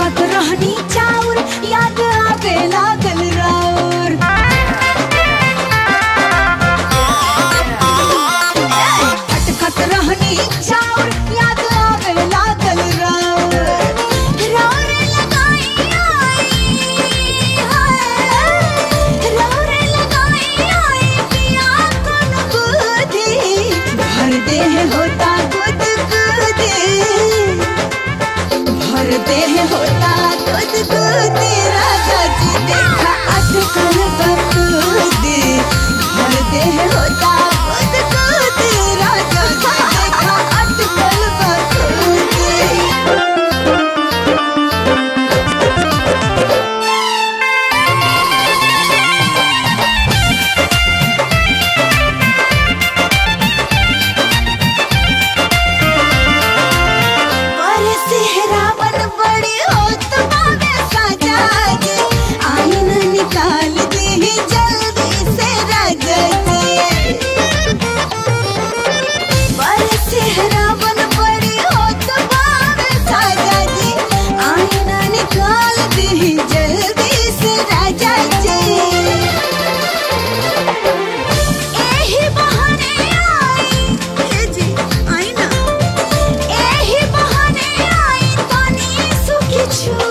अटकत रहनी चाउर याद आवे लागल राउर अटकत रहनी चाउर याद आवे लागल राउर राउर लगाई आई हाय राउर लगाई आई पिया कोन बुद्धि भर देह होता गुद गुदी भर देह होता दूध दूध राजा जी देखा अटकल बतूदी भर देह होता दूध दूध राजा जी देखा अटकल बतूदी पर सेहरावन बड़ी होत बावे सजा जी आईन निकाल दे जल्दी से राजा जी पर सेहरावन बड़ी होत बावे सजा जी आईन निकाल दे जल्दी से राजा जी एही बहाने आई हे जी आई ना एही बहाने आई तनी सुखी छु